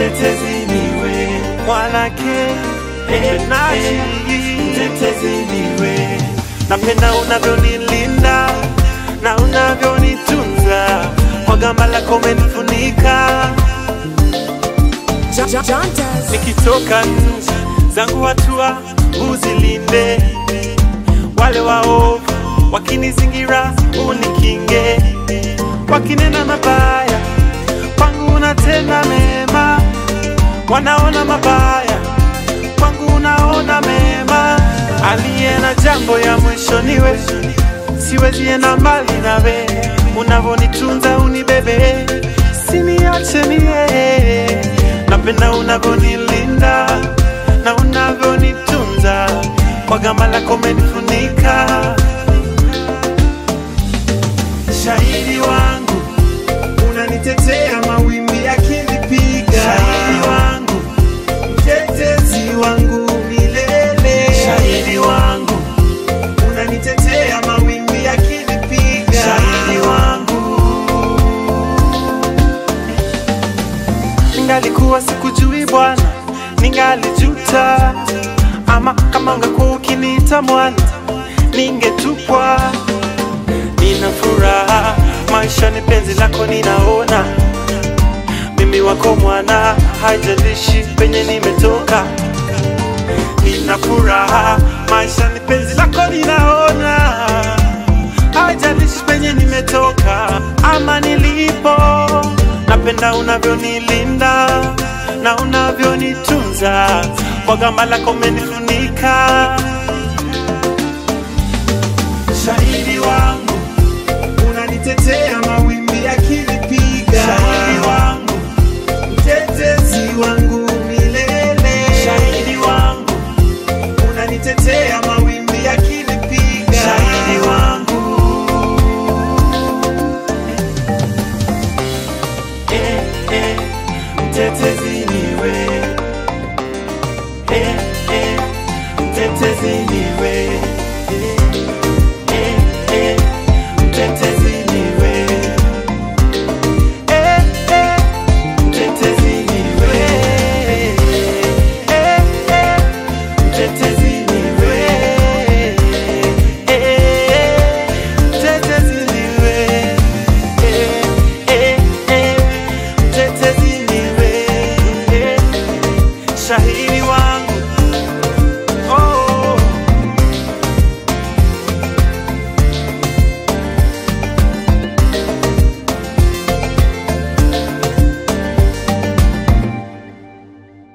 mtetezi niwe mwanake mpenaji mtetezi niwe napenda unavyonilinda na unavyonitunza kwa gamba lako umenifunika John, John, John does. nikitoka nje zangu hatua uzilinde wale waovu wakinizingira unikinge wakinena mabaya kwangu unatenda mema wanaona mabaya kwangu unaona mema aliye na jambo ya mwisho niwe siwezi enda mbali nawe unavonitunza unibebe siniache mie napenda unavyonilinda na unavyonitunza kwa gamba lako umenifunika shahidi wangu unanitetea mawimbi yakinipiga shahidi wangu mtetezi wangu milele shahidi wangu unanitetea mawimbi yakinipiga shahidi wangu ningalikuwa sikujui bwana ningalijuta ama kama ungekuwa ukiniita mwana ningetupwa nina furaha maisha ni penzi lako ninaona mimi wako mwana haijalishi penye nimetoka nina furaha maisha ni penzi lako ninaona haijalishi penye nimetoka ama nilipo napenda unavyonilinda na unavyonitunza kwa gamba lako umenifunika shahidi wangu unanitetea mawimbi yakini